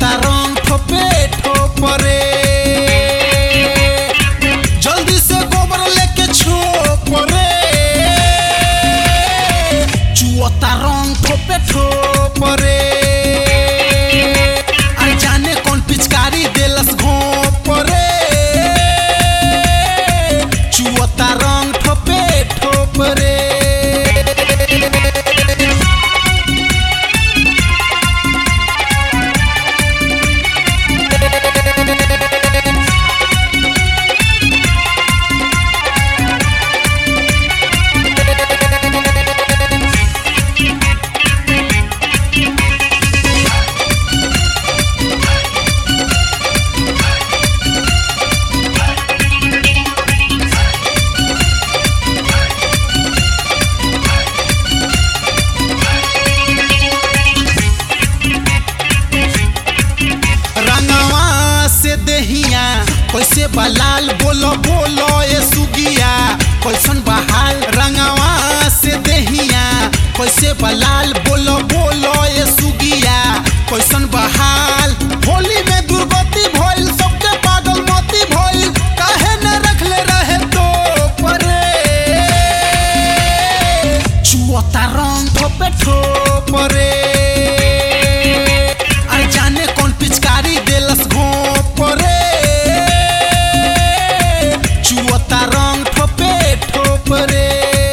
चुअता रंग ठोपे ठोपरे जल्दी से गोबर लेके छोप रे चुअता रंग ठोपे ठोप रे अरे जाने कौन पिचकारी देलस घोप रे चुअता रंग ठोपे ठोप रे रंगवा से देहिया कैसे बलाल बोलो बोलो ए सुगिया कैसन बहाल रंगवा से देहिया कैसे बलाल बोलो बोलो ए सुगिया कैसन बहाल होली में दुर्गति भइल सबके पागल मोती भइल काहे न रखले रहे तो परे चुअता रंग ठोपे ठोपरे अरे जाने कौन पिचकारी देलस घोप रे चुअता रंग ठोपे ठोप रे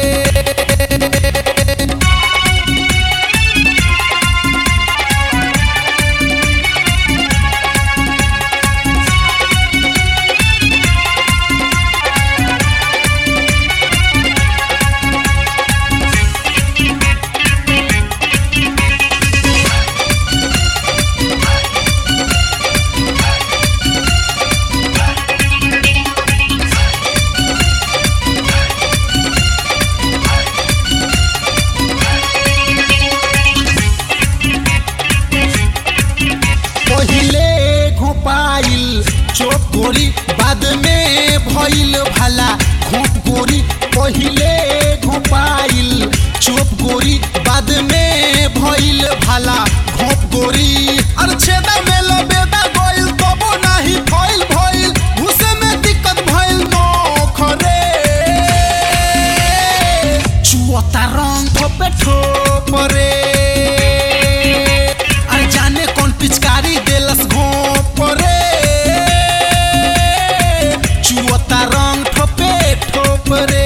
पहिले घोपाइल चोप गोरी बाद में भइल भला घोप गोरी पहिले घोपाइल चोप गोरी बाद में भइल भला घोप गोरी अरे छेदा में लबेदा गइल तबो नाही फइल भइल घुसे में दिक्कत भइल नोखरे चुअता रंग ठोपे ठोपरे अरे जाने कौन पिचकारी देलस घोप रे चुअता रंग ठोपे ठोप रे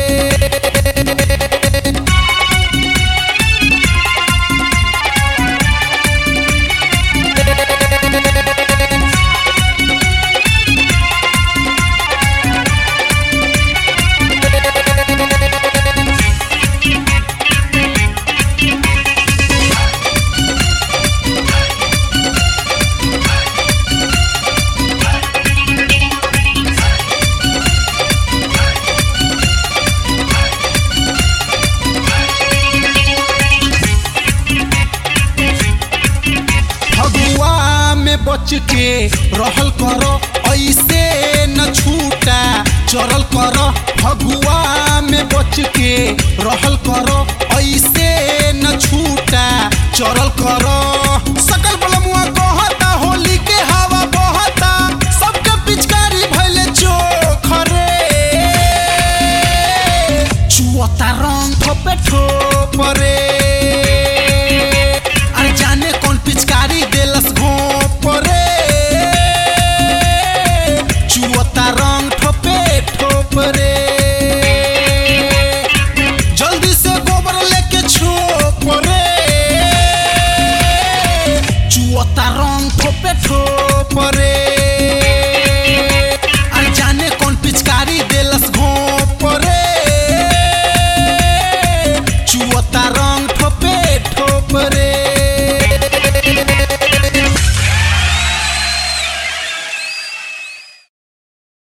फगुआ में बच के रहल करो ऐसे न छूटा चरल करो फगुआ में बच के रहल करो ऐसे न छूटा चरल करो सकल बलमुआ कहता होली के हवा बहता सबके पिचकारी भइले चोखरे चुअता रंग ठोपे ठोपरे अरे जाने कौन पिचकारी देलस घोप रे चुअता रंग ठोपे ठोप रे जल्दी से गोबर लेके छोप रे चुअता रंग ठोपे ठोप रे अरे जाने कौन पिचकारी देलस घोप रे चुअता रंग ठोपे ठोप रे